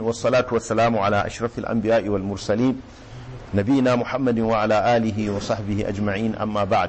والصلاة والسلام على أشرف الأنبياء والمرسلين نبينا محمد وعلى آله وصحبه أجمعين أما بعد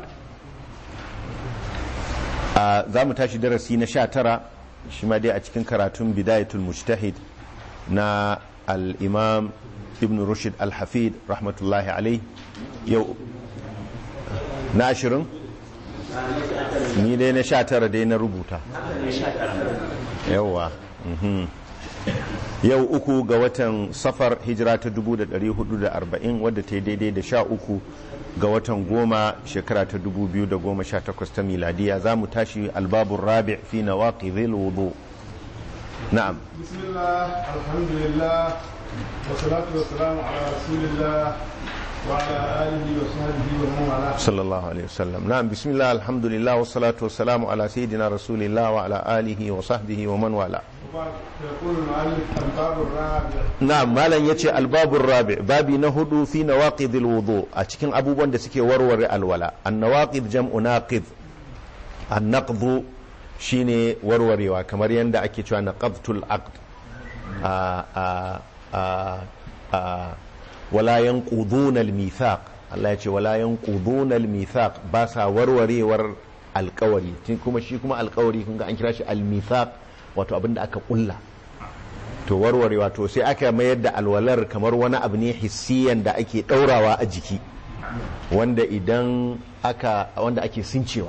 za mu tashi darasi na sha tara shi ma dai a cikin karatun bidayatul mujtahid na al-imam ibn rushd al-hafid rahmatullahi alai yau na ashirin ni dai na sha tara dai na rubuta yauwa yau uku ga watan safar hijira ta 1440 wadda ta yi daidai da sha uku ga watan goma shekara ta 2018 ta miladiya za mu tashi albabun rabi fi na waƙi zai wudu na'am bismillah alhamdulillah wasalatu wasalamu ala rasulillah وعلى آله وصحبه ومن والاه صلى الله عليه وسلم نعم بسم الله الحمد لله والصلاة والسلام على سيدنا رسول الله وعلى آله وصحبه ومن والاه يقول المؤلف الباب الرابع na'am malam yace albabur rabi babi na hudu fi nawaqidil wudu a cikin abubuwan da suke warware alwala an nawaqid jam'u naqid an naqdu shine warwarewa kamar yanda ake cewa naqadtul aqd a a a a wala yanquduna al mithaq Allah ya ce wala yanquduna al mithaq ba sa warwarewar alkawari kuma shi kuma alkawari kun ga an kira shi al mithaq wato abinda aka kulla to warware wato sai aka mayar da alwalar kamar wani abu ne hissiyan da ake ɗaurawa a jiki wanda idan aka wanda ake sincewa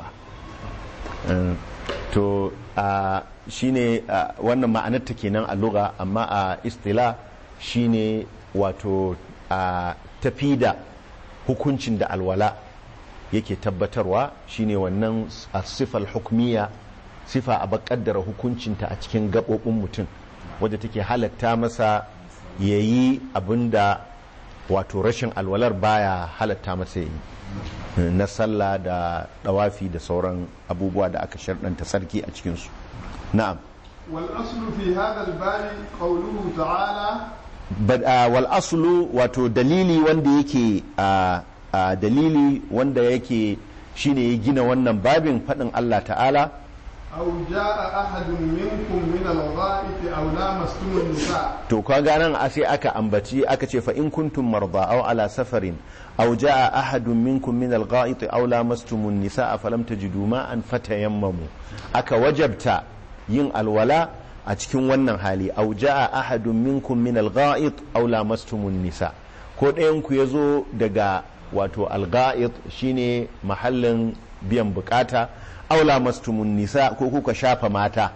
to shine wannan ma'anar ta kenan a lugha amma a istila shine wato a tafi da hukuncin da alwala yake tabbatarwa shine wannan sifal hukmiya sifa a bakaddara hukuncinta a cikin gaɓoɓin mutum wadda take halatta masa ya yi abin da wato rashin alwalar baya halatta masa ya yi na sallah da dawafi da sauran abubuwa da aka sharɗanta sarki a cikinsu na'am والأصل في هذا الباب قوله تعالى wal aslu wato dalili wanda yake dalili wanda yake shine ya gina wannan babin faɗin Allah ta'ala أو جاء أحد منكم من الغائط أو لامستم النساء to kaga nan a sai aka ambaci aka ce fa in kuntum marda aw ala safarin aw jaa ahadun minkum min al-gha'it aw lamastum an-nisaa falam tajidu ma'an fatayammamu aka wajabta yin alwala a cikin wannan hali aw jaa ahadun minkum min al-gha'it aw lamastum an-nisa ko ɗayan ku yazo daga wato al-gha'it shine mahallin biyan bukata aula mastumun nisa ko kuka shafa mata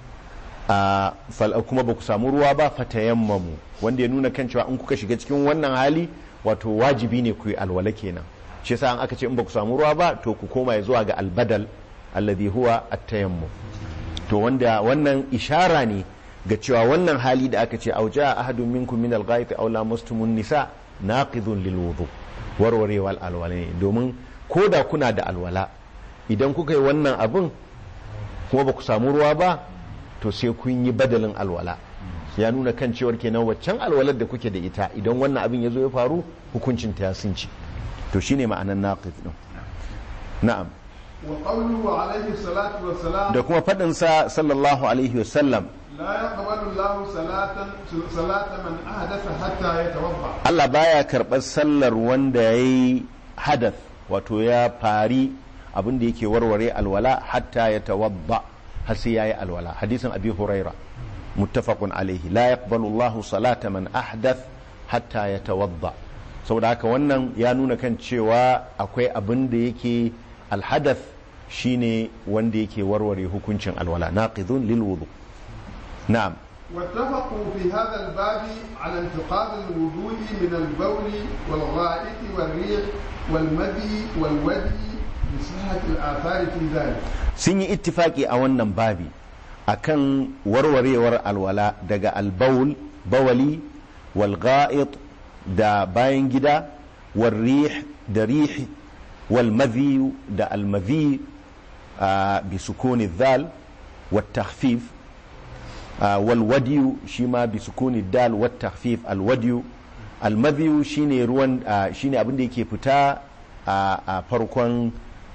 kuma ba ku samu ruwa ba fatayammamu wanda ya nuna kan cewa in kuka shiga cikin wannan hali wato wajibi ne ku yi alwala kenan shi yasa an aka ce in ba ku samu ruwa ba to ku koma zuwa ga albadal alladhi huwa at-tayammum to wanda wannan ishara ne ga cewa wannan hali da aka ce auja ahadun minkum min al-ghaib aw lamastumun nisa naqidun lil wudu warwarewal alwala ne domin ko da kuna da alwala idan kuka yi wannan abin kuma ba ku samu ruwa ba to sai kun yi badalin alwala ya nuna kan cewar kenan waccan alwalar da kuke da ita idan wannan abin ya zo ya faru hukuncin ta ya sunci to shine ma'anar naqid din na'am wa qawluhu alayhi salatu wa salam da kuma fadin sa sallallahu alaihi wasallam la yaqbalu Allahu salatan salata man ahdatha hatta yatawadda Allah baya karɓar sallar wanda yayi hadath wato ya fari abin da yake warware alwala hatta ya tawadda har sai yayi alwala hadisin abi huraira muttafaqun alaihi la yaqbalu Allahu salata man ahdath hatta yatawadda saboda haka wannan ya nuna kan cewa akwai abin da yake alhadath shine wanda yake warware hukuncin alwala naqidun lil wudu na'am واتفقوا في هذا الباب على انتقاض الوضوء من البول والغائط والريح والمدي والودي بصحة الآثار في ذلك sun yi ittifaki a wannan babi akan warwarewar alwala daga albaul bawali wal ga'id da bayan gida wal rih da rih wal madhi da al madhi bi sukuni dhal wat takhfif wal wadiyu shi ma bi sukuni dal wat takhfif al wadiyu al madhi shine ruwan shine abin da yake fita a farkon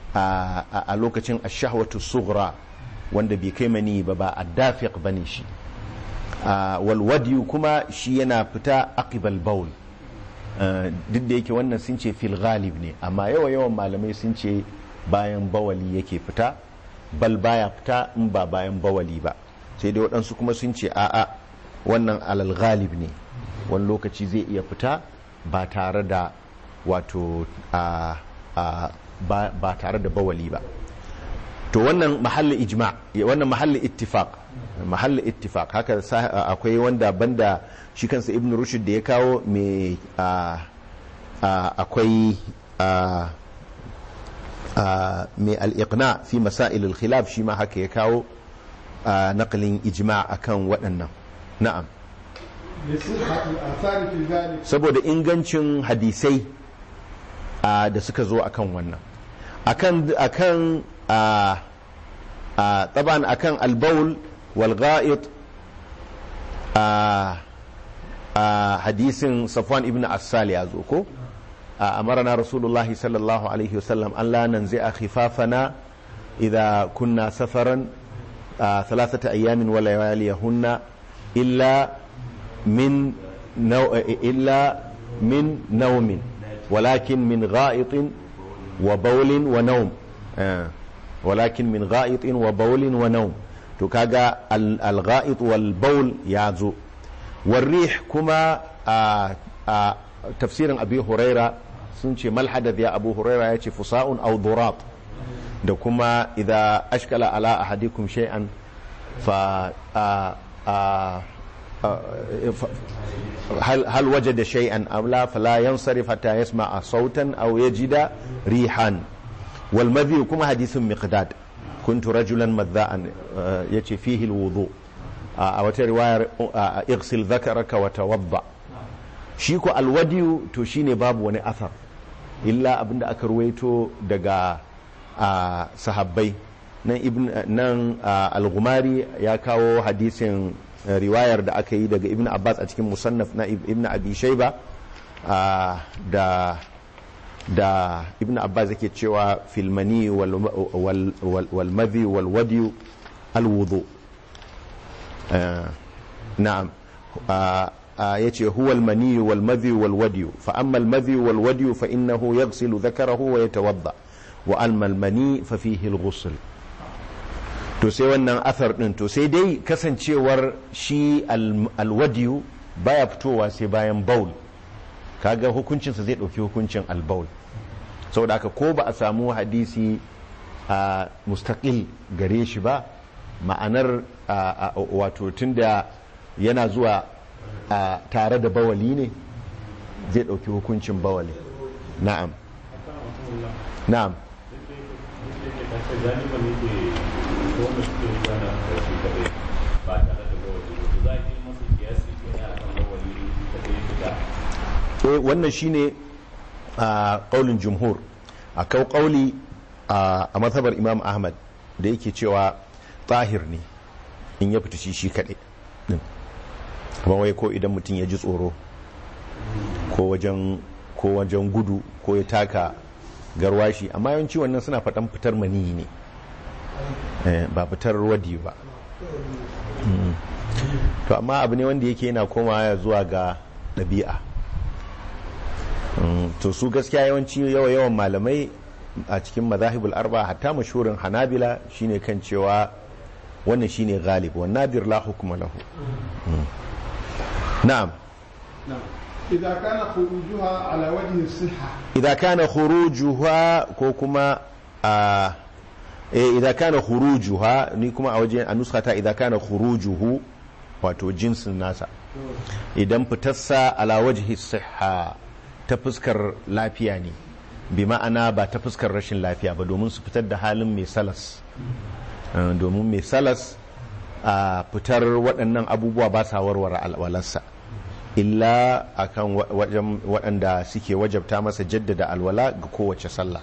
a lokacin ashahwatu sughra wanda bai kai mani ba ba addafiq bane shi walwadiyu kuma shi yana fita aqibal baul duk da yake wannan sun ce fil ghalib ne amma yawa yawan malamai sun ce bayan bawali yake fita bal baya fita in ba bayan bawali ba sai dai waɗansu kuma sun ce a'a wannan alal ghalib ne wani lokaci zai iya fita ba tare da wato ba tare da bawali ba to wannan mahalli ijma wannan mahalli ittifaq mahalli ittifaq haka akwai wanda banda shi kansa ibn rushd da ya kawo mai akwai mai al-iqna fi masail al-khilaf shi ma haka ya kawo naqlin ijma akan waɗannan na'am saboda ingancin hadisai da suka zo akan wannan akan akan taban akan albaul wal ga'id hadisin safwan ibn assal ya zo ko amarna rasulullah sallallahu alaihi wasallam an la nanzi'a khifafana idza kunna safaran thalathata ayamin wa layaliyahunna illa min illa min naumin ولكن من غائط وبول ونوم ولكن من غائط وبول ونوم to kaga al-gha'it wal bawl ya zo warrih kuma a tafsirin abi huraira sun ce mal hadath ya abu huraira ya ce fusa'un aw durat da kuma idza ashkala ala ahadikum shay'an fa هل هل وجد شيئا أو لا فلا ينصرف حتى يسمع صوتا أو يجد ريحا والمذي كما حديث مقداد كنت رجلا مذاء يتي فيه الوضوء أو رواية اغسل ذكرك وتوضأ شيكو الودي تشيني باب وني أثر إلا أبن أكرويتو دقا صحابي nan ibn nan al-gumari ya kawo hadisin riwayar da aka yi daga ibn abbas a cikin musannaf na ibn abi shaiba da da ibn abbas yake cewa filmani wal madhi wal wadi al wudu na'am yace huwa al mani wal madhi wal wadi fa amma al madhi wal wadi fa innahu yaghsilu dhakarahu wa yatawadda wa amma al mani fa fihi al ghusl to sai wannan athar din to sai dai kasancewar shi alwadiyu baya fitowa sai bayan baul kaga hukuncinsa zai ɗauki hukuncin albaul saboda haka ko ba a samu hadisi a mustaqil gare shi ba ma'anar wato tunda yana zuwa tare da bawali ne zai ɗauki hukuncin bawali na'am na'am wanda suke gana da su kaɗai ba tare da bawali ba za a yi masa kiyasi ke ne akan bawali kaɗai fita eh wannan shine a kaulin jumhur a kau kauli a mazhabar imam ahmad da yake cewa tahir ne in ya fita shi shi kaɗai din kuma wai ko idan mutum ya ji tsoro ko wajen ko wajen gudu ko ya taka garwashi amma yawanci wannan suna faɗan fitar maniyi ne ba fitar wadi ba to amma abu ne wanda yake yana komawa zuwa ga ɗabi'a to su gaskiya yawanci yawa yawan malamai a cikin mazahibul arba hatta mashurin hanabila shine kan cewa wannan shine galib wa nadir la hukuma lahu na'am إذا كان خروجها على وجه الصحة idza kana khurujuha ko kuma a eh idza kana khurujuha ni kuma a wajen a nuskata idza kana khurujuhu wato jinsin nasa idan fitarsa ala wajhi sihha ta fuskar lafiya ne bi ma'ana ba ta fuskar rashin lafiya ba domin su fitar da halin mai salas domin mai salas a fitar waɗannan abubuwa ba sa warware alwalarsa illa akan wajen waɗanda suke wajabta masa jaddada alwala ga kowace sallah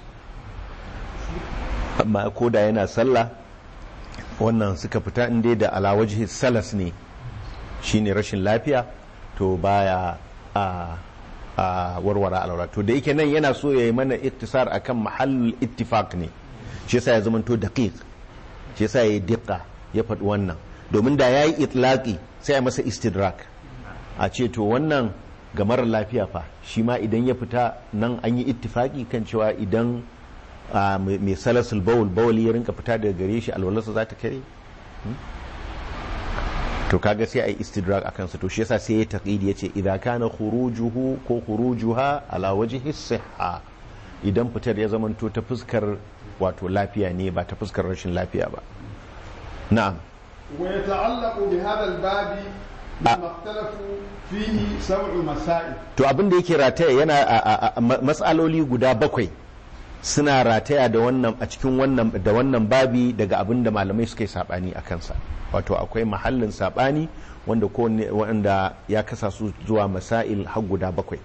amma ko da yana sallah wannan suka fita inda da alawaji salas ne shine rashin lafiya to baya a a warware alwala to da yake nan yana so ya yi mana iktisar akan mahallul ittifaq ne shi yasa ya zama to daqiq shi yasa ya diqa ya faɗi wannan domin da ya yi itlaki sai a masa istidrak a ce to wannan ga marar lafiya fa shi ma idan ya fita nan an yi ittifaki kan cewa idan a, mai mai salasul bawul bawul ya rinka fita daga gare shi alwalarsa za ta kare Hmm? to kaga sai a yi istidrak a kansa to shi yasa sai ya taqidi ya ce idan kana khurujuhu ko khurujuha ala wajhi sihha idan fitar ya zamanto ta fuskar wato lafiya ne ba ta fuskar rashin lafiya ba na'am ويتعلق بهذا الباب مما اختلفوا فيه سبع مسائل to abin da yake rataya yana a- a- a- ma- matsaloli guda bakwai suna rataya da wannan a cikin wannan da wannan babi daga abin da malamai suka yi sabani a kansa wato akwai mahallin sabani wanda ko wanda ya kasa su zuwa masail har guda bakwai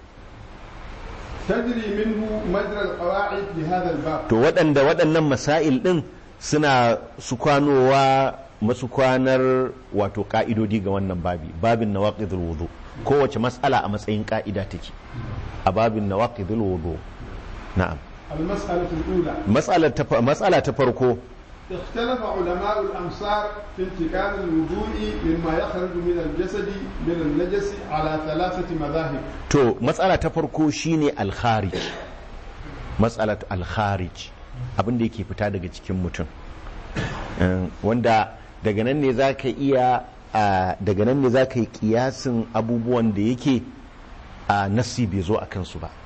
تجري منه مجرى القواعد لهذا الباب to waɗanda waɗannan masail ɗin suna su kwanowa masu kwanar wato ƙa'idodi ga wannan babi babin nawaqidul wudu kowace matsala a matsayin ƙa'ida take a babin nawaqidul wudu na'am المسألة الأولى matsala ta fa- matsala ta farko اختلف علماء الأمصار في انتقال الوضوء مما يخرج من الجسد من النجس على ثلاثة مذاهب to matsala ta farko shine al-kharij matsalat al-kharij abin da yake fita daga cikin mutum Um, wanda daga nan ne za ka iya a, daga nan ne za ka yi kiyasin abubuwan da yake a nasi bai zo a kansu ba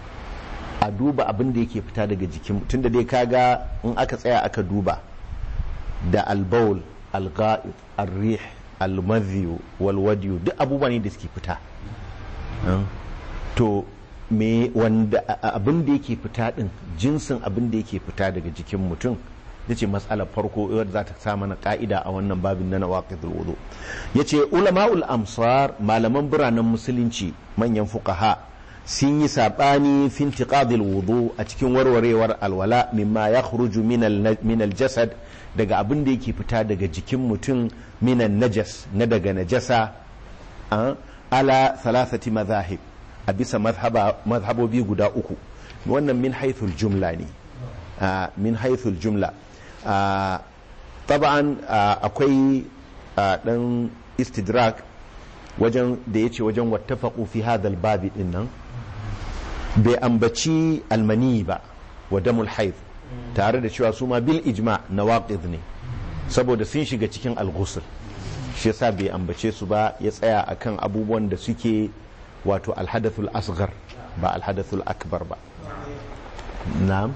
a duba abin da yake fita daga jikin tunda dai kaga in aka tsaya aka duba da albaul alga'id arrih almadhiyu walwadiyu duk abubuwa ne da suke fita Um, to me wanda a- a- abin da yake fita din jinsin abin da yake fita daga jikin mutum ita ce matsalar farko wadda za ta sa mana ka'ida a wannan babin na nawaqidul wudu yace ulama'ul amsar malaman biranen musulunci manyan fuqaha sun yi sabani fi intiqadil wudu a cikin warwarewar alwala mimma yakhruju min al min al jasad daga abin da yake fita daga jikin mutum minan najas na daga najasa a, ala thalathati madhahib a bisa madhhaba- madhhabobi guda uku wannan min haithul jumla ne a, min haithul jumla a, taba'an a, akwai a, dan istidrak wajen da ya ce wajen wattafaqu fi hadal babi din nan bai ambaci almani ba wa damul haith tare da cewa su ma bil ijma nawaqid ne saboda sun shiga cikin al-ghusl shi yasa bai ambace su ba ya tsaya akan abubuwan da suke wato alhadathul asghar ba alhadathul akbar ba na'am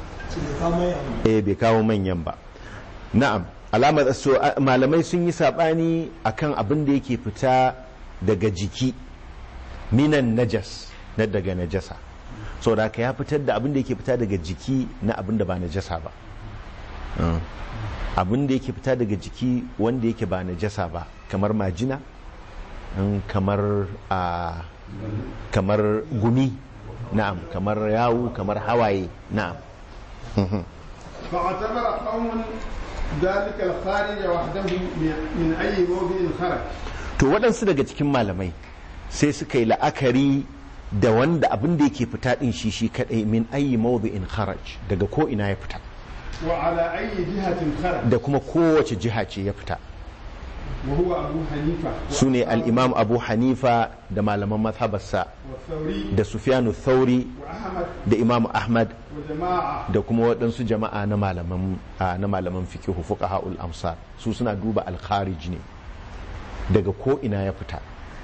eh bai kawo manyan ba na'am alamar so a- malamai sun yi sabani akan abin da yake fita daga jiki minan najas na daga najasa so da ka ya fitar da abin da yake fita daga jiki na abin da ba najasa ba Mm. abin da yake fita daga jiki wanda yake ba najasa ba kamar majina mm, kamar a kamar gumi na'am kamar yawu kamar hawaye na'am Mhm. فاعتبر قوم ذلك الخارج وحده من من أي موضع خرج to waɗansu daga cikin malamai sai suka yi la'akari da wanda abin da yake fita ɗin shi shi kaɗai min ayi mawdu'in kharaj daga ko ina ya fita وعلى أي جهة خرج da kuma kowace jiha ce ya fita وهو أبو حنيفة su ne al'imam abu hanifa da malaman mazhabarsa والثوري da sufyanu thauri وأحمد da imam ahmad وجماعة da kuma waɗansu jama'a na malaman a, na malaman fiqh fuqaha'ul amsar su suna duba al-kharij ne daga ko ina ya fita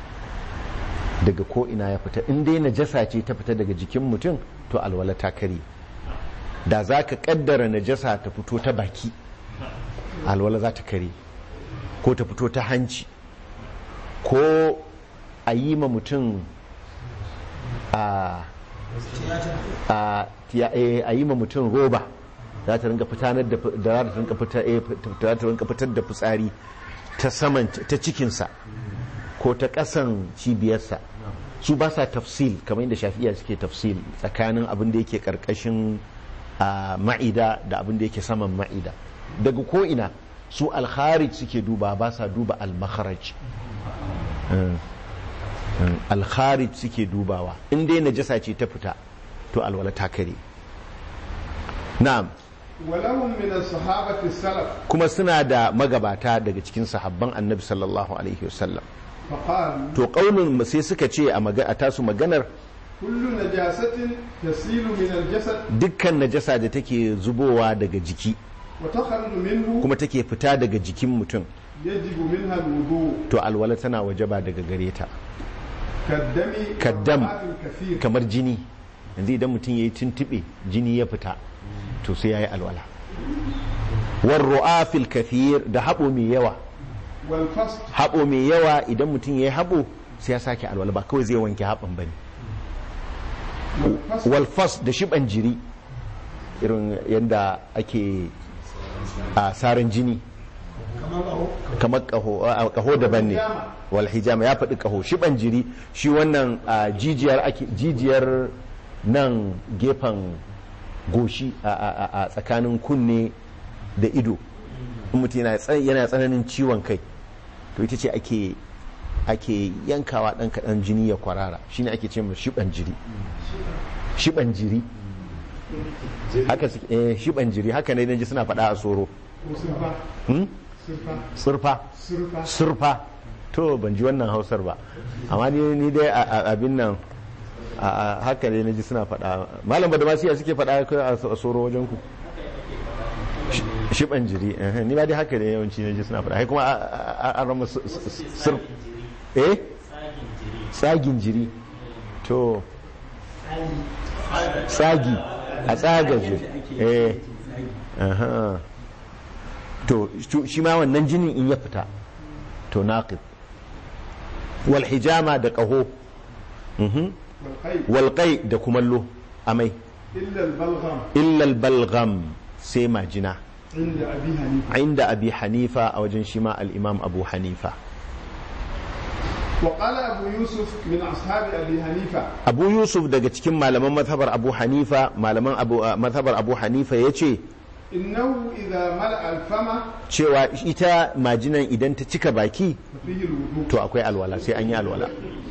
daga ko ina ya fita in dai najasa ce ta fita daga jikin mutum to alwala ta kare da za ka kaddara najasa ta fito ta baki alwala za ta kare ko ta fito ta hanci ko a yi ma mutum a a tiya- eh, a yi ma mutum roba za ta rinka fitanar da fi- da za ta rinka fita- eh, za ta rinka fitar da fitsari ta saman ta cikinsa ko ta ƙasan cibiyarsa su ba sa tafsil kamar yadda shafi'iya suke tafsil tsakanin abin da yake ƙarƙashin a, ma'ida da abin da yake saman ma'ida daga ko'ina su alkharij suke duba ba sa duba al-makharaj alkharij suke dubawa in dai najasa ce ta fita to alwala ta kare na'am ولهم من الصحابة السلف kuma suna da magabata daga cikin sahabban annabi sallallahu alaihi wasallam فقالوا to ƙaunin sai suka ce a maga- a tasu maganar كل نجاسة تسيل من الجسد dukkan najasa da take zubowa daga jiki وتخرج منه kuma take fita daga jikin mutum يجب منها الوضوء to alwala tana wajaba daga gare ta كالدم كالدم. والرعاف الكثير kamar jini yanzu idan mutum ya yi tuntuɓe jini ya fita to sai ya yi alwala warru'afil kathir da haɓo mai yawa والفصل haɓo mai yawa idan mutum ya yi haɓo sai ya sake alwala ba kawai zai wanke haɓon ba ne والفصل walfas da shiban jiri irin yadda ake a saran jini kamar kaho a kaho daban ne wal hijama ya faɗi kaho shiban jiri shi wannan a, jijiyar ake jijiyar nan gefen goshi a- a a- a tsakanin kunne da ido in mutum yana tsa- yana tsananin ciwon kai to ita ce ake ake yankawa ɗan kaɗan jini ya kwarara shine ake ce mai shiban jiri shiban jiri haka suke eh shiban jiri haka ne naji suna faɗa a soro وسرفة hmm? سرفة surfa سرفة surfa to ban ji wannan hausar ba amma ni ni dai a- a- abin nan a- a- haka ne naji suna faɗa malam da masu suke faɗa kai a a soro wajen ku Shi- shiban jiri eh, ni ma dai haka ne yawanci naji suna faɗa kai kuma a- a- a- an rama sur sur- eh tsagin jiri to tsagi a tsaga jiri eh aha to shi- shi ma wannan jinin in ya fita to naqid wal hijama da qaho mhm والقيد wal qai da kumallo amai إلا البلغم illa al balgham sai majina عند أبي حنيفة inda abi hanifa a wajen shi ma al imam abu hanifa وقال أبو يوسف من أصحاب أبي حنيفة abu yusuf daga cikin malaman mazhabar abu hanifa malaman abu uh, mazhabar abu hanifa yace إنه إذا ملأ الفم cewa ita majinan idan ta cika baki ففيه الوضوء to akwai alwala sai an yi alwala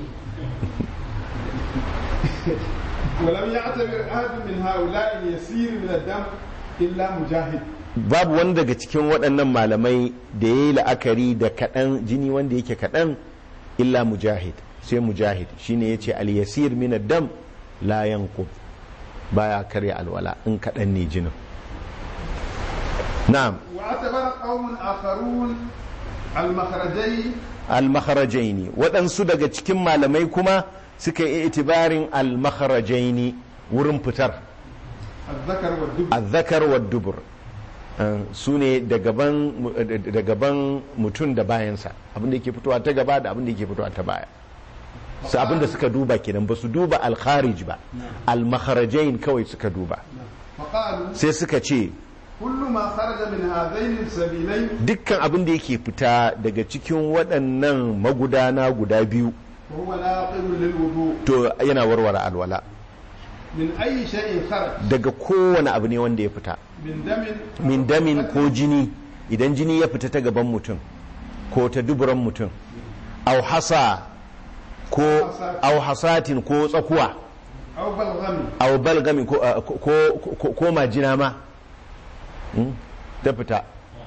ولم يعتبر أحد من هؤلاء اليسير من الدم إلا مجاهد babu wani daga cikin waɗannan malamai da ya yi la'akari da kaɗan jini wanda yake kaɗan illa mujahid sai mujahid shine ya ce al-yasir min dam la yanqub baya karya alwala in kaɗan ne jinin na'am واعتبر قوم آخرون المخرجين al-makharajaini waɗansu daga cikin malamai kuma suka yi itibarin al-makharajaini wurin fitar الذكر والدب azzakar wa dubur su ne da gaban mutum da bayansa abinda yake fitowa ta gaba da abinda yake fitowa ta baya su abinda suka duba kenan ba su duba alkharij ba almakharajain kawai suka duba فقالوا sai suka ce كل ما خرج من هذين السبيلين dukkan abin da yake fita daga cikin waɗannan magudana guda biyu فهو ناقض للوضوء to yana warware alwala من أي شيء خرج daga kowane abu ne wanda ya fita من دم min damin ko jini idan jini ya fita ta gaban mutum ko ta duburan mutum au hasa ko au hasatin ko tsakuwa أو بلغم au balgami ko, uh, ko, ko, ko majina ma Hmm? ta fita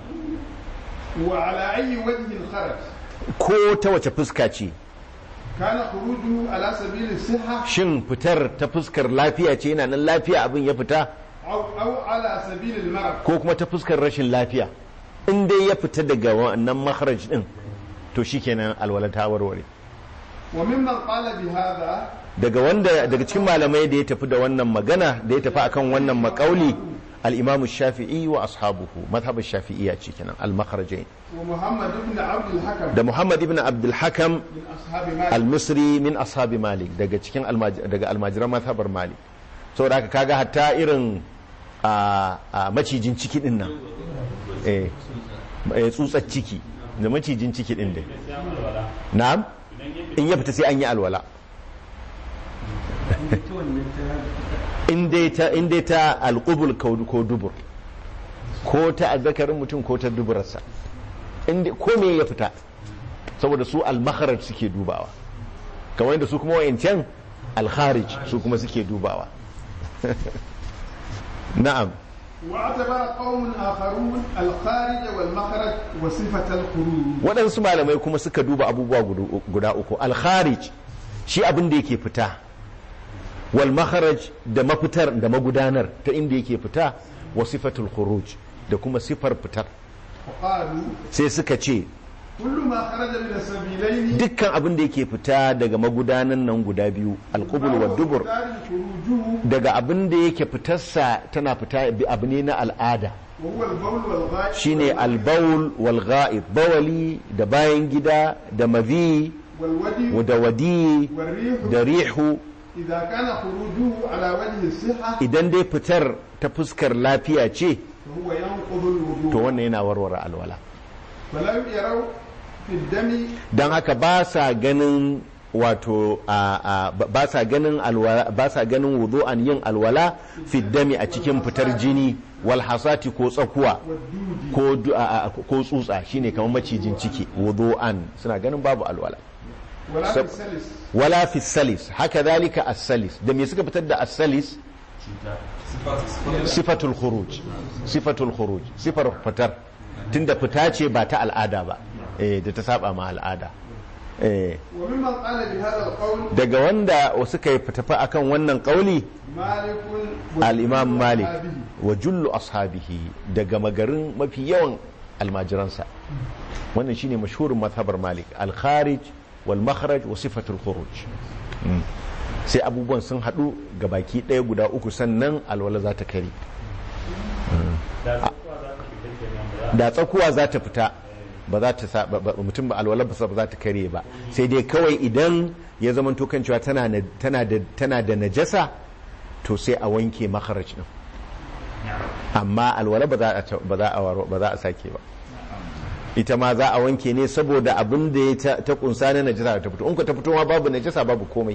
وعلى أي وجه خرج ko ta wace fuska ce كان خروجه على سبيل الصحة shin fitar ta fuskar lafiya ce yana nan lafiya abin ya fita أو أو على سبيل المرض ko kuma ta fuskar rashin lafiya in dai ya fita daga wannan makharaj din to shikenan alwala ta warware وممن قال بهذا daga wanda daga cikin malamai da ya tafi da wannan magana da ya tafi akan wannan makauli al-imamu shafi'i wa ashabuhu madhhabin shafi'iyya ce kenan al-makhrajain ومحمد بن عبد الحكم da muhammad ibn abdul hakam من أصحاب مالك al-misri min ashabi malik daga cikin almaj- daga almajiran madhabar malik saboda haka kaga hatta irin a a macijin ciki din nan eh eh, tsutsar ciki da macijin ciki din dai na'am in ya fita sai an yi alwala in dai ta in dai ta alqubul ko ko dubur ko ta azzakarin mutum ko ta duburarsa in dai ko me ya fita saboda su al-makharaj suke dubawa kamar yadda su kuma wayancan al-kharij su kuma suke dubawa na'am واعتبر قوم آخرون الخارج والمخرج وصفة الخروج waɗansu malamai kuma suka duba abubuwa gudu- guda uku alkharij shi abin da yake fita wal makharaj da mafitar da magudanar ta inda yake fita wa sifatul khuruj da kuma sifar fitar وقالوا sai suka ce كل ما خرج من السبيلين dukkan abin da yake fita daga magudanan nan guda biyu alqubul wa dubur خارج خروجه daga abin da yake fitarsa tana fita bi abu ne na al'ada وهو البول والغائط shine albaul wal ghaib bawali da bayan gida da mazi والودي da wadi والريح da rihu إذا كان خروجه على وجه الصحة idan dai fitar ta fuskar lafiya ce فهو ينقض to الوضوء wannan yana warware alwala فلم يروا في الدم don haka ba sa ganin wato a, a, ba sa ganin alwala ba sa ganin wudu'an yin alwala fiddami a cikin fitar jini wal hasati ko tsakuwa والدود ko du- a- a- ko tsutsa shine kamar macijin ciki wudu'an suna ganin babu alwala ولا في سب- السلس wala fi salis haka zalika as-salis da me suka fitar da as-salis sifatul khuruj sifatul khuruj sifar fitar tunda fita ce ba ta al'ada ba eh da ta saba ma al'ada eh وممن قال بهذا القول daga wanda suka yi tafi akan wannan kauli مالك al-imam malik وأصحابه. wa jullu ashabihi daga magarin mafi yawan almajiransa wannan shine mashhurin mazhabar malik al-kharij wal makhraj wa sifatul khuruj Mm. sai abubuwan sun hadu ga baki ɗaya guda uku sannan alwala za ta kare da zuwa za ta fita kenan ba za da tsakuwa za ta fita ba za ta sa- ba- ba- mutum ba alwala ba za ta kare ba sai dai kawai idan ya zama to kan cewa tana na- tana da tana da najasa to sai a wanke makharaj din amma alwala ba za a ta- ba za a waro- ba za a sake ba ita ma za a wanke ne saboda abin da ya ta- ta kunsa na najasa ta fito in ku ta fito ma babu najasa babu komai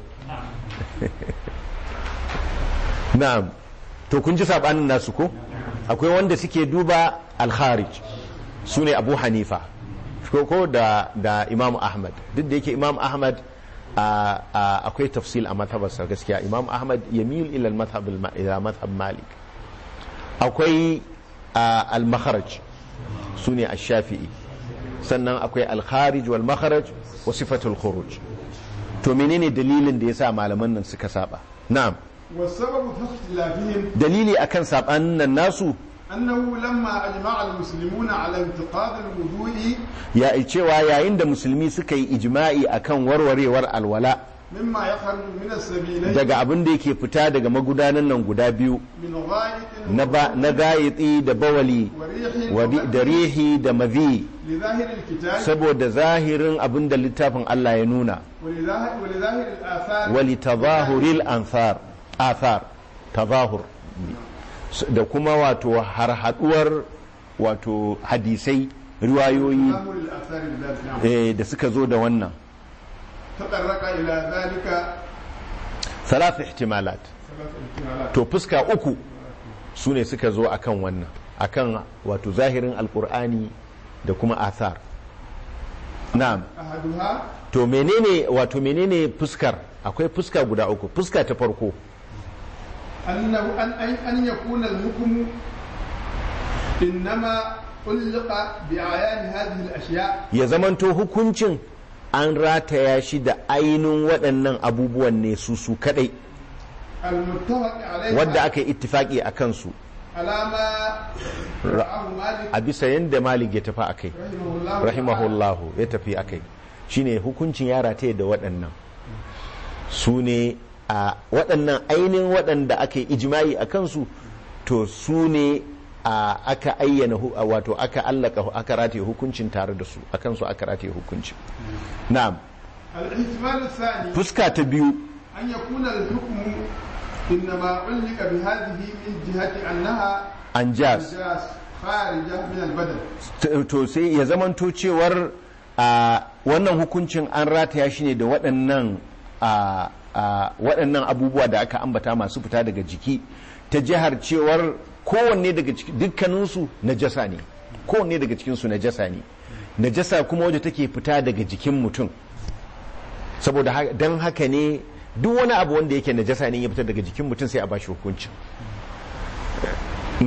na'am to kun ji sabanin nasu ko akwai wanda suke duba al-kharij su ne abu hanifa ko ko da da imam ahmad duk da yake imam ahmad a- a- akwai tafsil a mazhabarsa gaskiya imam ahmad yamil ila al-madhhab al- ila madhhab malik akwai a, al-makharaj su ne ash-shafi'i sannan akwai al-kharij wal makharaj wa sifatul khuruj to menene dalilin da yasa malaman nan suka saba na'am والسبب في اختلافهم dalili akan sabanin nan nasu أنه لما أجمع المسلمون على انتقاض الوضوء ya cewa yayin da musulmi suka yi ijma'i akan warwarewar alwala مما يخرج من السبيلين daga abin da yake fita daga magudanan nan guda biyu من غائط na ba- na gayitsi da bawali وريح wadi- da rihi da mazi لظاهر الكتاب saboda zahirin abin da littafin Allah ya nuna ولظاهر, ولظاهر الآثار wali tazahuril anthar athar tazahur da kuma wato har haduwar wato hadisai riwayoyi تظاهر الآثار الذات نعم eh, da suka zo da wannan تطرق إلى ذلك thalath ihtimalat ثلاث احتمالات to fuska uku su ne suka zo akan wannan akan wato zahirin alkur'ani da kuma athar na'am أحدها to menene wato menene fuskar akwai fuska guda uku fuska ta farko أنه أن أن أن يكون الحكم إنما علق بأعيان هذه الأشياء ya zamanto hukuncin an rataya shi da ainihin waɗannan abubuwan ne su su kadai المتفق عليها wadda aka yi ittifaki a kansu على ما رآه مالك a bisa yadda malik ya tafi a kai رحمه الله rahimahullahu ya tafi a kai shine hukuncin ya rataya da waɗannan su ne a waɗannan ainihin waɗanda aka yi ijimai a kansu to su ne a aka ayyana hu- a wato aka allaka aka rataye hukuncin tare da su a kansu aka rataye hukuncin na'am الاحتمال الثاني fuska ta biyu أن يكون الحكم إنما علق بهذه من جهة أنها anjas أنجاس خارجة من البدن T- to sai ya zamanto cewar a wannan hukuncin an rataya shi ne da waɗannan a a waɗannan abubuwa da aka ambata masu fita daga jiki ta jihar cewar kowanne daga ciki dukkaninsu najasa ne kowanne daga cikinsu najasa ne najasa kuma wadda take fita daga jikin mutum saboda ha- don haka ne duk wani abu wanda yake najasa ne ya fita daga jikin mutum sai a bashi hukuncin na'am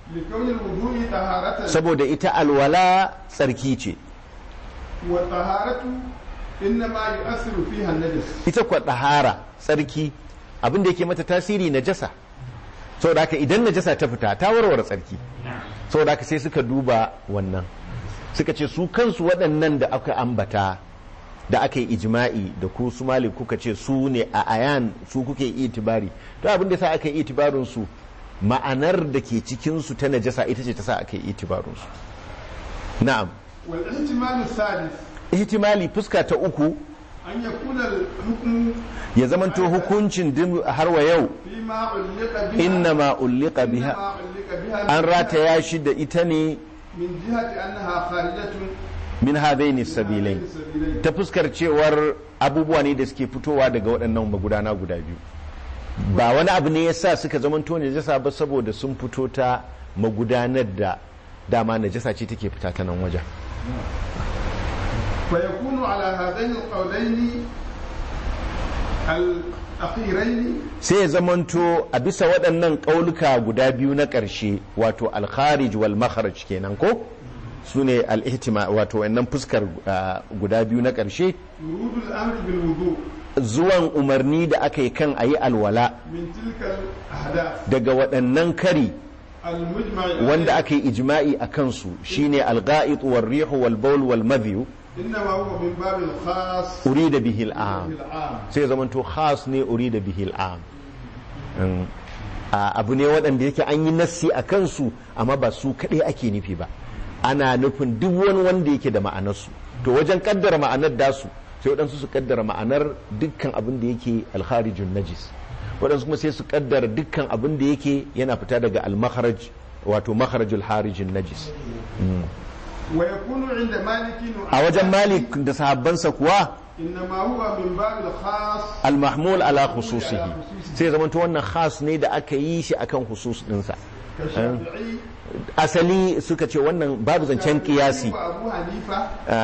لكون الوضوء طهارة saboda ita alwala tsarki ce والطهارة إنما يؤثر فيها النجس ita kwa ɗahara tsarki abin da yake mata tasiri najasa saboda haka idan najasa ta fita ta warware tsarki saboda haka sai suka duba wannan suka ce su kansu waɗannan da aka ambata da aka yi ijma'i da ku su malik kuka ce su ne a ayan su kuke itibari to abin da sa aka yi itibarin su ma'anar da ke cikin su ta najasa ita ce ta sa aka yi itibarin su na'am والاحتمال الثالث ihtimali fuska ta uku أن يكون الحكم ya zamanto hukuncin din har wa yau فيما علق بها innama ulliqa biha إنما علق بها an rataya shi da ita ne من جهة أنها خارجة min hadaini من sabilai هذين السبيلين ta fuskar cewar abubuwa ne da suke fitowa daga waɗannan magudana guda biyu ba wani abu ne yasa suka zamanto najasa ba saboda sun fito ta magudanar da dama najasa ce take fita ta nan wajen فيكون على هذين القولين الأخيرين sai ya zamanto a bisa waɗannan ƙauluka guda biyu na ƙarshe wato alkharij wal makharaj kenan ko su ne al-ihtima wato wannan fuskar ah, guda biyu na ƙarshe ورود الأمر بالوضوء zuwan umarni da aka yi kan a yi alwala من تلك الأحداث daga waɗannan kari المجمع wanda عليه aka yi ijma'i a kansu shine al-ga'it wal rihu wal bawl wal madhiyu إنما هو من باب الخاص urida bihi al-am بالعام sai ya zamanto khas ne urida bihi al-am Mm. a abu ne waɗanda yake an yi nassi a kansu amma ba su kaɗai ake nufi ba ana nufin duk wani wanda yake da ma'anarsu to wajen kaddara ma'anar dasu sai waɗansu su kaddara ma'anar dukkan abin da yake alharijun najis waɗansu kuma sai su kaddara dukkan abin da yake yana fita daga al-makharaj wato makharajul harijin najis ويكون عند مالك a wajen malik da sahabbansa kuwa إنما هو من باب الخاص al-mahmul ala khususihi sai zama to wannan khas ne da aka yi shi akan khusus dinsa كالشافعي asali suka ce wannan babu zancen kiyasi وأبو حنيفة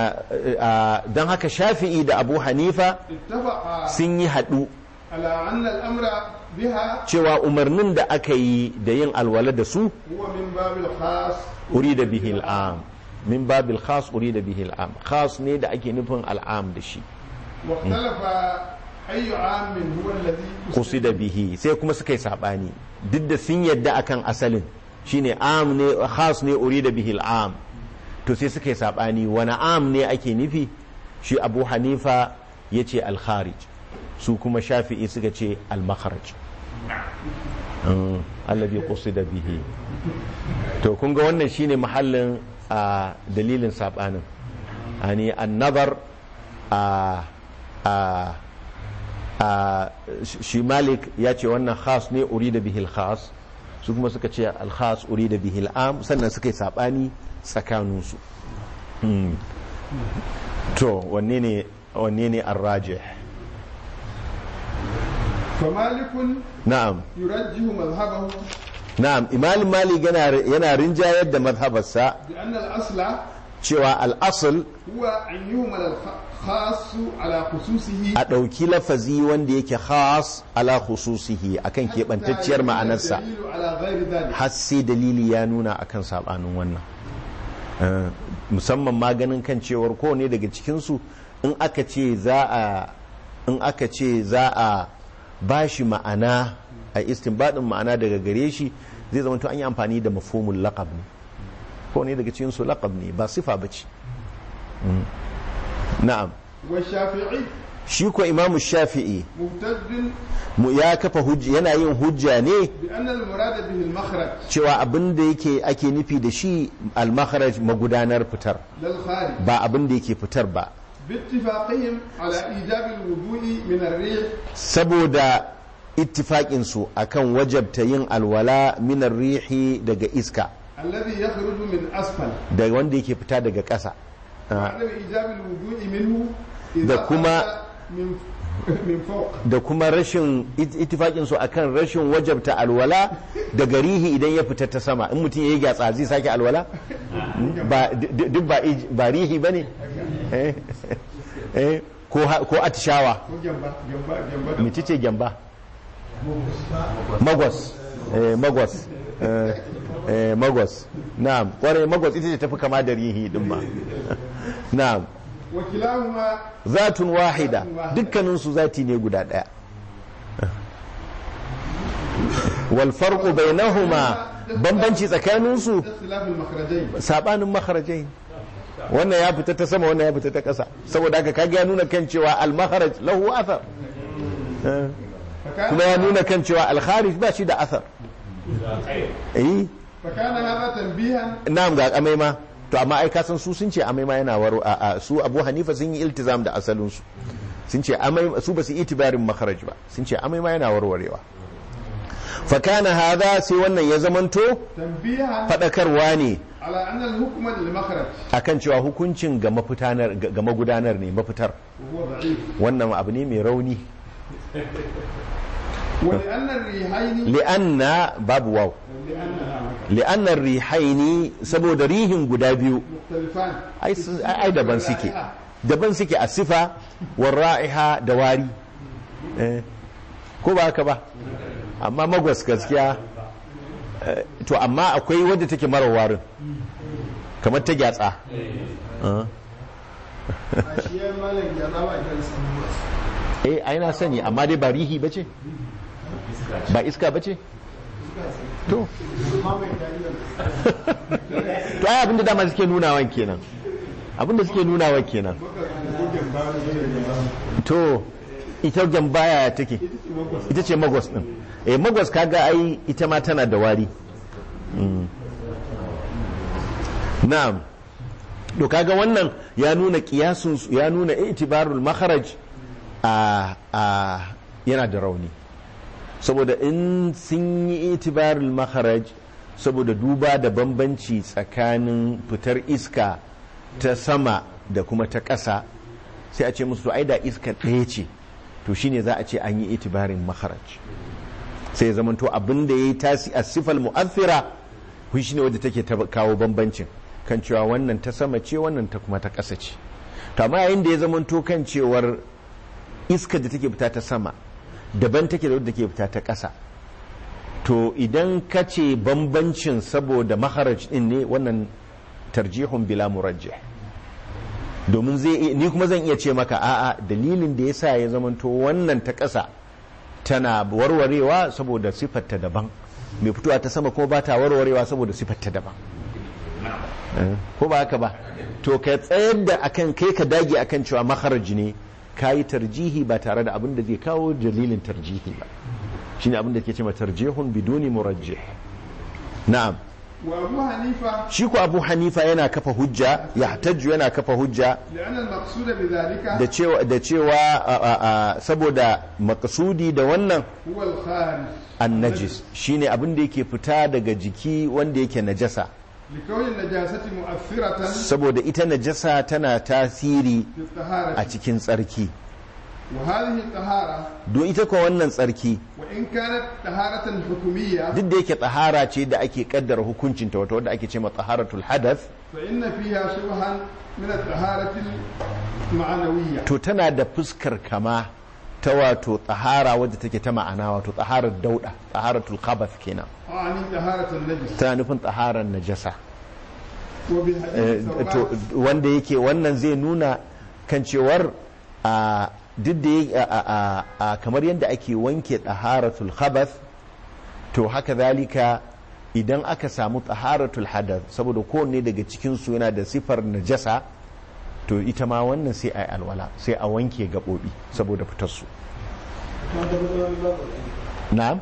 don haka shafi'i da abu hanifa اتفقا sun yi haɗu على أن الأمر بها cewa umarnin da aka yi da yin alwala da su هو من باب الخاص urida bihi al'am min babil khas urida bihi al'am khas ne da ake nufin al'am da shi واختلف أي عام هو الذي qusida bihi sai kuma suka yi sabani duk da sun yadda akan asalin shine am ne khas ne urida bihi al'am to sai suka yi sabani wani am ne ake nufi shi abu hanifa ya ce al-kharij su kuma shafi'i suka ce al-makharaj Mm, alladhi qusida bihi to kun ga wannan shine mahallin a dalilin sabanin ani an-nazar a a a shi malik ya ce wannan khas ne urida bihil khas su kuma suka ce al-khas urida bihil am sannan suka yi sabani tsakaninsu Hmm. to wanne ne wanne ne ar-rajih فمالك na'am يرجح مذهبه na'am imam malik yana yana rinjayar da mazhabarsa بأن الأصل cewa al-asl هو أن يهمل الخاص على خصوصه a ɗauki lafazi wanda yake khas ala khususihi akan keɓantacciyar ma'anarsa الدليل على غير ذلك har sai dalili ya nuna akan sabanin wannan Eh, musamman maganin kan cewar kowane daga cikinsu in aka ce za a in aka ce za a ba shi ma'ana a istinbadin ma'ana daga gare shi zai zama to an yi amfani da mafhumul laqab ne kowane daga cikinsu laqab ne ba sifa ba ce Mm. na'am والشافعي shi ko imamu shafi'i مهتد mu ya kafa hujja yana yin hujja ne بأن المراد به المخرج cewa abin da yake ake nufi da shi al-makharaj magudanar fitar للخارج ba abin da yake fitar ba باتفاقهم على إيجاب الوضوء من الريح saboda ittifaƙin su akan wajabta yin alwala minar rihi daga iska الذي يخرج من أسفل da wanda yake fita daga ƙasa Ah, وعدم إيجاب الوضوء منه da إذا kuma- خرج من من فوق da kuma rashin it- ittifaƙin su akan rashin wajabta alwala daga rihi idan ya fita ta sama in mutum ya yi gyatsa zai sake alwala ba d- duk ba ij- ba rihi bane eh eh ko ha- ko atishawa ko gyamba gyamba gyamba da mece ce gyamba magwas eh, magwas Eh, eh, magos na'am kwarai magos ita ce tafi kama da rihi din ma na'am وكلاهما zatun wahida dukkaninsu zati ne guda ɗaya wal farqu bainahuma bambanci tsakaninsu اختلاف المخرجين sabanin makharajai wannan ya fita ta sama wannan ya fita ta ƙasa saboda haka kage ya nuna kan cewa al makharaj lahu athar Eh, فكان kuma ya nuna kan cewa al kharij ba shi da athar eh فكان هذا تنبيها na'am ga amai ma to amma ai kasan su sun ce amai ma yana waro a, a su Abu Hanifa sun yi iltizam da asalin su sun ce amai su ba su itibarin makharaj ba sun ce amai ma yana warwarewa fa kana hadha sai wannan ya zamanto تنبيها fadakarwa ne على أن الحكم للمخرج akan cewa hukuncin ga mafitanar ga ga magudanar ne mafitar وهو ضعيف wannan abu ne mai rauni ولأن الريحين li'anna babu waw لأنها li'anna rihaini saboda rihin guda biyu مختلفان ai su- ai ai daban suke daban suke a sifa war ra'iha da wari Eh, ko ba haka ba amma magwas gaskiya eh, to amma akwai wadda take mara warin kamar ta gyatsa Ah. أشياء ما لك جربها كان eh ai na sani amma dai ba rihi bace ba iska bace to to ai abinda dama suke nunawan kenan abinda suke nunawan kenan to ita gambaya take ita ce magwas din eh magwas kaga ai ita ma tana da wari Mm. na'am to kaga wannan ya nuna kiyasun su- ya nuna itibarul makharaj a a yana da rauni saboda in sun yi itibarul makharaj saboda duba da bambanci tsakanin fitar iska ta sama da kuma ta ƙasa sai a ce musu to ai da iska ɗaya ce to shine za a ce an yi itibarin makharaj sai ya zamanto abin da ya yi tasi a sifal mu'athira kun shine wadda take ta kawo bambancin kan cewa wannan ta sama ce wannan ta kuma ta ƙasa ce to amma yayin da ya zamanto kan cewar iska da take fita ta sama daban take da wadda take fita ta ƙasa to idan ka ce bambancin saboda maharaj din ne wannan tarjihun bila murajjih domin zai ni kuma zan iya ce maka a'a dalilin da yasa ya zamanto wannan ta ƙasa tana warwarewa saboda siffarta daban mai fitowa ta sama kuma ba ta warwarewa saboda siffarta daban Eh, ko ba haka ba to ka tsayar da akan kai ka dage akan cewa makharaj ne ka yi tarjihi ba tare da abin da zai kawo dalilin tarjihi ba shine abin da ke ce ma tarjihun biduni murajjih na'am وأبو حنيفة shi ko abu hanifa yana kafa hujja ya yana kafa hujja لأن المقصود بذلك da cewa da cewa a- a- a- saboda makasudi da wannan هو الخارج annajis shine abin da yake fita daga jiki wanda yake najasa لكون النجاسة مؤثرة saboda ita najasa tana tasiri في الطهارة a cikin tsarki وهذه الطهارة don ita ko wannan tsarki وإن كانت طهارة حكومية duk da yake tsahara ce da ake kaddara hukuncinta wata wadda ake ce ma taharatul hadath فإن فيها شبها من الطهارة المعنوية to tana da fuskar kama ta wato tsahara wadda take ta ma'ana wato tsaharar dauda tsaharatul khabath kenan أعني طهارة النجس tana nufin tsaharar najasa Eh, وبحديث to ثوبان wanda yake wannan zai nuna kan cewar a duk da ya- a- a- a- kamar yadda ake wanke taharatul khabath to haka zalika idan aka samu taharatul hadath saboda kowanne daga cikin su yana da sifar najasa to ita ma wannan sai a yi alwala sai a wanke gaɓoɓi saboda fitar su na'am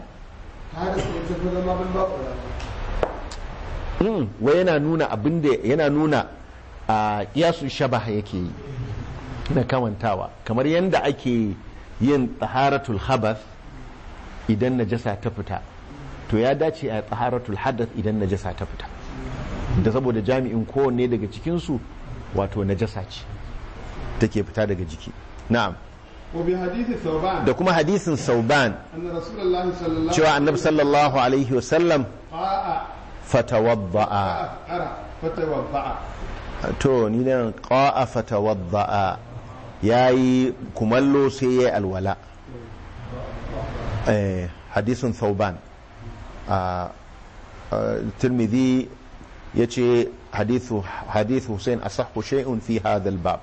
Mm, wai yana nuna abin da yana nuna a kiyasu shabah yake yi na kamantawa kamar yadda ake yin taharatul habath idan najasa ta fita to ya dace a taharatul hadath idan najasa ta fita da saboda jami'in kowanne daga cikinsu wato najasa ce take fita daga jiki na'am وبحديث ثوبان da kuma hadisin sauban أن رسول الله صلى الله cewa annabi sallallahu alaihi wasallam قاء fatawadda'a أرى فتوضأ to ni nan qa'a fatawadda'a yayi kumallo sai yayi alwala eh hadisin thauban a tirmidhi ya ce hadithu hussein asahhu shay'un fi hadha bab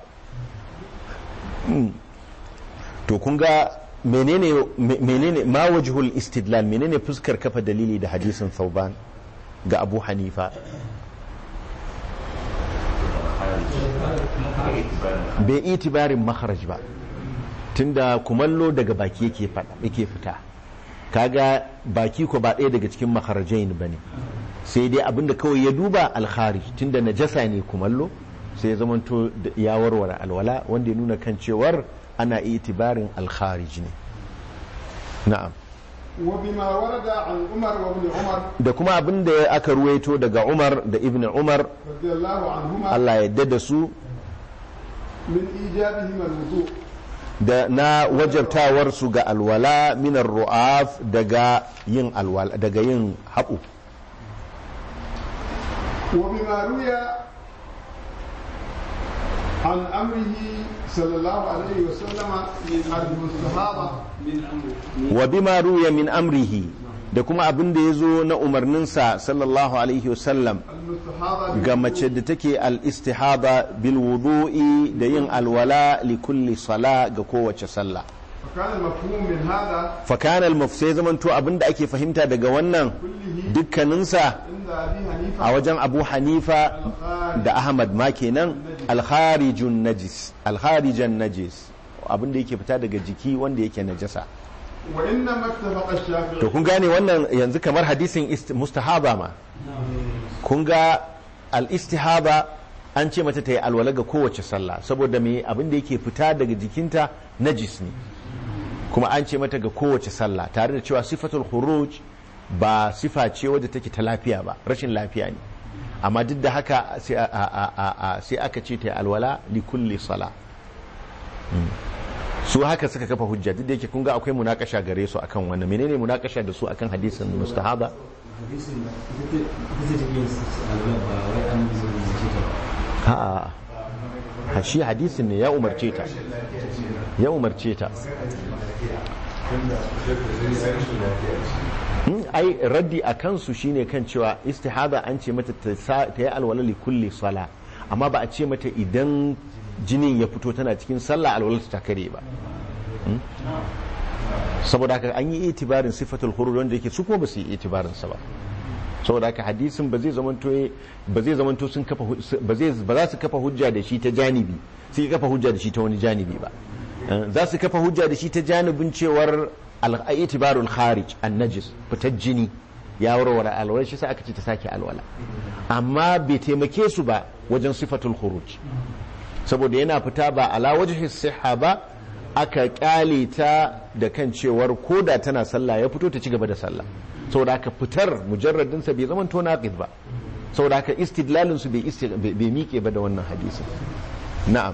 to kun ga menene menene ma wajhul istidlal menene fuskar kafa dalili da hadisin thauban ga abu hanifa bai itibarin makharaj ba tunda kumallo daga baki yake yake fita kaga baki ko ba ɗaya daga cikin makharajain bane sai dai abinda kawai ya duba alkharij tunda najasa ne kumallo sai ya zamanto ya warware alwala wanda ya nuna kan cewar ana itibarin alkharij ne na'am وبما ورد عن عمر وابن عمر da kuma abin da aka ruwaito daga Umar da Ibn Umar رضي الله عنهما Allah ya yarda da su من إيجابهما الوضوء da na wajabtawar su ga alwala minar ru'af daga yin alwala daga yin haɓu وبما روي عن أمره صلى الله عليه وسلم من المستحاضة من أمره wa bima ruya min amrihi da kuma abin da ya zo na umarninsa sallallahu alaihi wasallam المستحاضة ga mace da take al-istihada bil wudu'i da yin alwala li kulli sala ga kowace sallah فكان المفهوم من هذا fa kana al-mafsai zamanto abin da ake fahimta daga wannan كله dukkaninsa عند أبي a حنيفة wajen abu hanifa da ahmad ma kenan alharijun najis alharijan najis abin da yake fita daga jiki wanda yake najasa وإنما اتفق الشافعي to kun gane wannan yanzu kamar hadisin ist- mustahaba ma kun ga al-istihaba an ce mata ta yi alwala ga kowace sallah saboda me abin da yake fita daga jikinta najis ne kuma an ce mata ga kowace sallah tare da cewa sifatul khuruj ba sifa ce wadda take ta lafiya ba rashin lafiya ne amma duk da haka sai a- a- a- a- sai aka ce ta yi alwala li kulli sala Mm. su haka suka kafa hujja duk da yake kun ga akwai munakasha gare su akan wannan menene munakasha da su akan hadisin mustahaba hadisin da ita ita take yin alwala ba wai an zo ne ce ta a'a ha shi hadisin ne ya umarce ta ya umarce ta Hmm, ai raddi a kansu shine kan cewa istihada an ce mata ta sa- ta yi alwala li kulli sala amma ba a ce mata idan jinin ya fito tana cikin sallah alwala ta kare ba Hmm? saboda haka an yi itibarin sifatul khuruj wanda yake su kuma ba su yi itibarin sa ba saboda haka hadisin ba zai zamanto ba zai zamanto sun kafa hu- ba zai ba za su kafa hujja da shi ta janibi sai kafa hujja da shi ta wani janibi ba Eh, za su kafa hujja da shi ta janibin cewar al-itibarul kharij an-najis fitar jini ya warware alwala shi sai aka ce ta sake alwala amma bai taimake su ba wajen sifatul khuruj saboda yana fita ba ala wajhi sihha ba aka kyale ta da kan cewar koda tana sallah ya fito ta ci gaba da sallah saboda haka fitar mujarradin sa bai zama to naqid ba saboda haka istidlalin su bai isti- bai bai miƙe ba da wannan hadisin na'am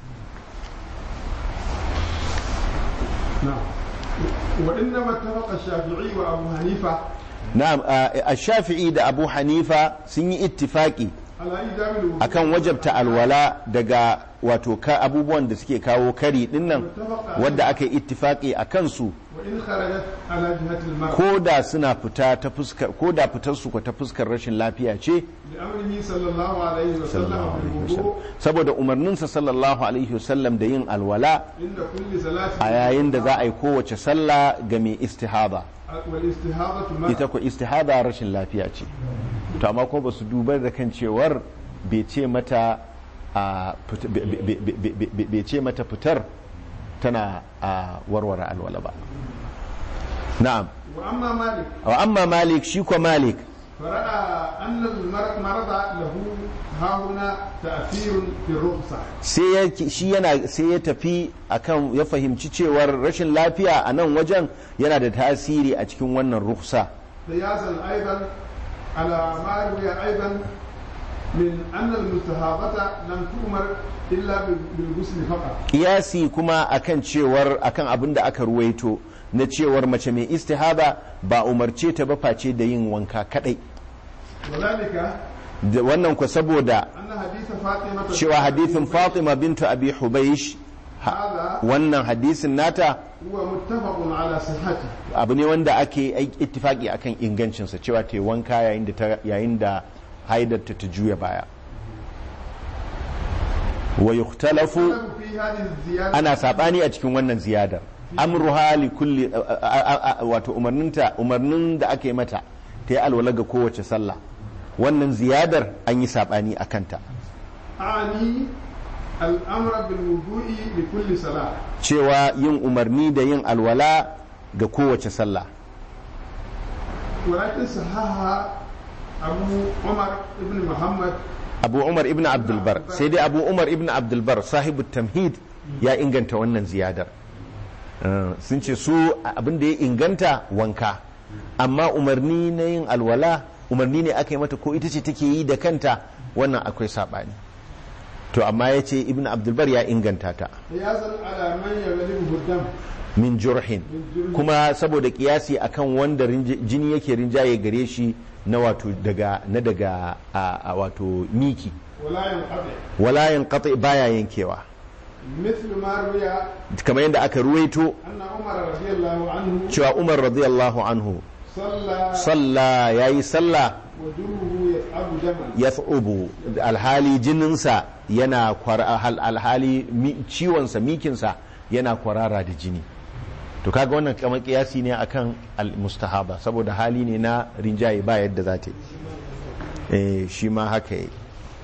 نعم وإنما اتفق الشافعي وأبو حنيفة na'am a shafi'i da abu hanifa sun yi ittifaki على إيجاب الوضوء akan wajabta alwala daga wato ka abubuwan da suke kawo kari dinnan wadda aka yi ittifaki a kansu وإن خرجت على جهة المرء ko da suna fita ta fuskar ko da fitar su ko ta fuskar rashin lafiya ce لأمره صلى الله عليه وسلم sallallahu alaihi wasallam بالوضوء saboda umarninsa sallallahu alaihi wasallam da yin alwala عند كل صلاة a yayin da za a yi kowace sallah ga mai istihada والاستهاضة مرء ita ko istihada rashin lafiya ce to amma kuma ba su dubar da kan cewar bai ce mata a fit- be- be- be- be- be- bai ce mata fitar tana a warware alwala ba na'am وأما مالك wa amma malik shi ko malik فرأى أن المرض له ها هنا تأثير في الرخصة sai ya shi yana sai ya tafi akan ya fahimci cewar rashin lafiya a nan wajen yana da tasiri a cikin wannan ruksa قياسا أيضا على ما روي أيضا من أن المستهاضة لم تؤمر إلا بالغسل فقط kiyasi kuma akan cewar akan abin da aka ruwaito na cewar mace mai istihaba ba umarce ta ba face da yin wanka kadai وذلك da wannan ku saboda أن حديث فاطمة cewa hadithin Fatima bintu Abi Hubaysh هذا wannan hadisin nata هو متفق على صحته abu ne wanda ake ai- ittifaki akan ingancinsa cewa ta yi wanka yayin da ta- yayin da haidarta ta juya baya wa yukhtalafu اختلفوا في هذه الزيادة ana sabani a cikin wannan ziyadar amruha li kulli a- a- a- wato umarninta umarnin da aka yi mata ta yi alwala ga kowace sallah wannan ziyadar an yi sabani a kanta أعني الأمر بالوضوء لكل صلاة cewa yin umarni da yin alwala ga kowace sallah ولكن صححها أبو عمر بن محمد abu umar ibn abdulbar sai dai abu umar ibn abdulbar sahibu tamhid ya inganta wannan ziyadar Uh, sun ce su abin da ya inganta wanka amma umarni na yin alwala umarni ne aka yi mata ko ita ce take yi da kanta wannan akwai saɓani to amma ya ce ibn abdulbar ya inganta ta قياسا على من يغلبه الدم min jurhin kuma saboda kiyasi akan wanda rinj- jini yake rinjaye gare shi na wato daga na daga a, a wato miki ولا ينقطع wala yanqati baya yankewa مثل ما روي kamar yadda aka ruwaito أن عمر رضي الله عنه cewa Umar radiyallahu anhu صلى salla yayi sallah وجوه يصعب دما yath'ubu alhali jininsa yana kwara hal- alhali mi- ciwonsa mikinsa yana kwarara da jini to kaga wannan kamar kiyasi ne akan al-mustahaba saboda hali ne na rinjaye ba yadda za ta yi eh shi ma haka yi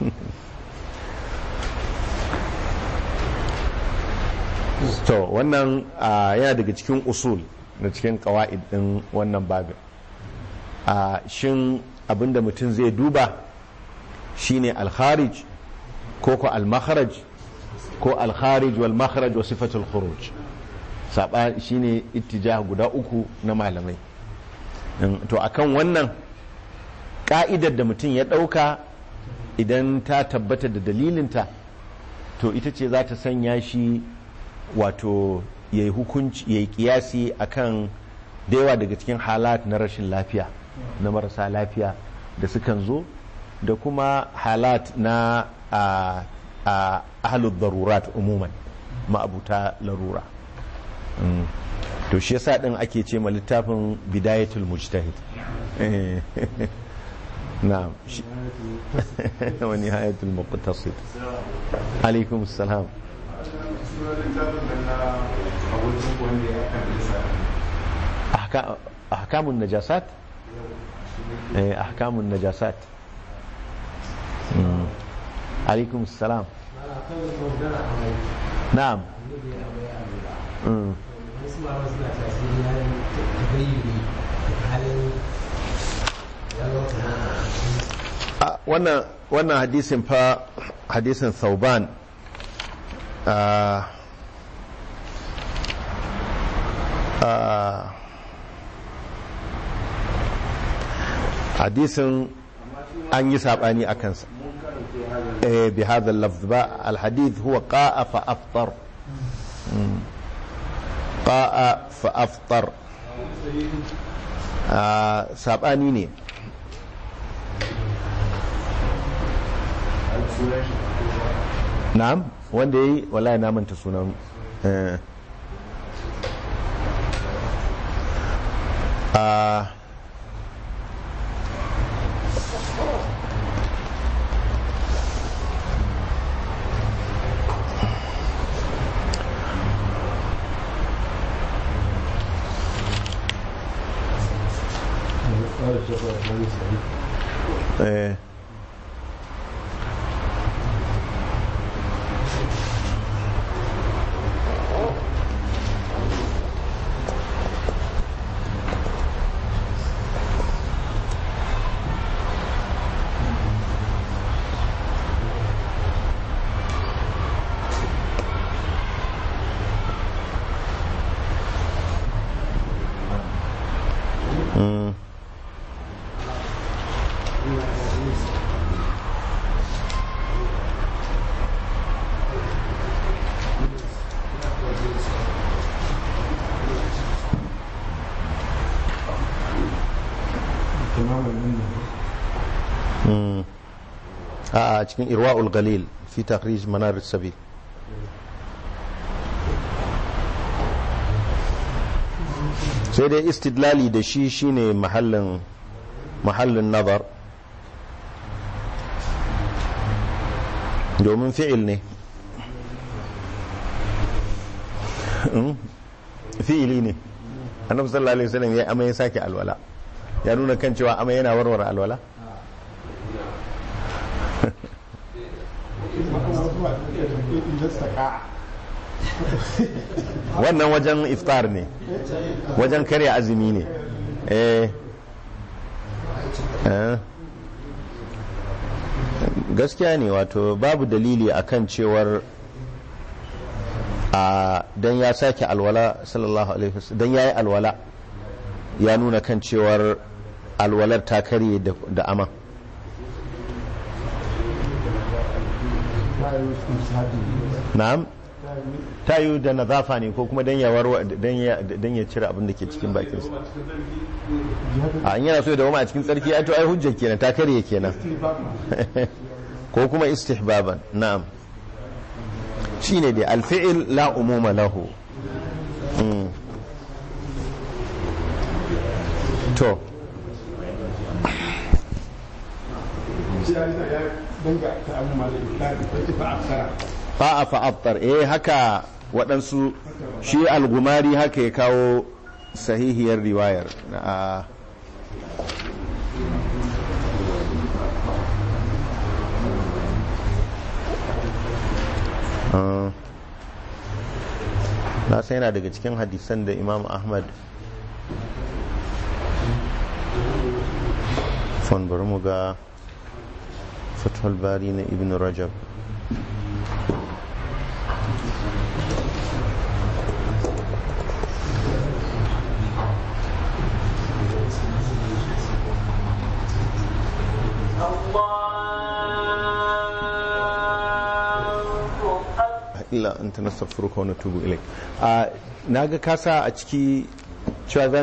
to wannan ah, yana daga cikin usul na cikin kawa'id din wannan babin a shin abinda mutum zai duba shine alkharij ko ko almakharaj ko alkharij wal makharaj wa sifatul khuruj saba shine ittijah guda uku na malamai In- to akan wannan ka'idar da mutum ya dauka idan ta tabbata da dalilinta to ita ce za ta sanya shi wato ya yi hukunci ya yi kiyasi akan da yawa daga cikin halat na rashin lafiya na marasa lafiya da sukan zo da kuma halat na a a ahlud darurat umuman ma'abuta larura Mm. to shi yasa din ake ce ma littafin bidayatul mujtahid Eh. na'am shi- wa nihayatul muqtasid alaikum salam أحكام أحكام النجاسات إيه، أحكام النجاسات مم. عليكم السلام نعم مم. Ah, wannan wannan hadisin fa hadisin thauban ah, ah, hadisin an yi saɓani a kansa eh bi hadha lafz ba alhadith huwa qa'a fa aftar Mm. qa'a fa aftar Ah, saɓani ne na'am wanda yayi wallahi na manta sunan eh ah eh Mm. Mm. a cikin irwa'ul galil fi takhrij manar sabil sai dai istidlali da shi shine mahallin mahallin nazar domin fi'il ne Mm, fi'ili ne annabi sallallahu alaihi wasallam ya amai ya sake alwala ya nuna kan cewa amai yana warware alwala wannan wajen iftar ne wajen karya azumi ne eh eh. gaskiya ne wato babu dalili akan cewar a dan ya sake alwala sallallahu alaihi wasallam dan yayi alwala ya nuna kan cewar alwalar ta karye da- da ama na'am ta yi da nazafa ne ko kuma dan ya warwa dan ya dan ya cire abin da ke cikin bakinsa a in yana so ya dawo a cikin tsarki ai to ai hujja kenan ta karye kenan ko kuma istihbaban na'am shine dai alfi'il la umuma lahu Mm. to fa'a fa'aftar eh haka waɗansu shi algumari haka ya kawo sahihiyar riwayar a Ah. na sai yana daga cikin hadisan da imam ahmad fon bari mu ga fathul bari na ibn rajab illa anta nastaghfiruka wa natubu ilaik a naga kasa a ciki cewa za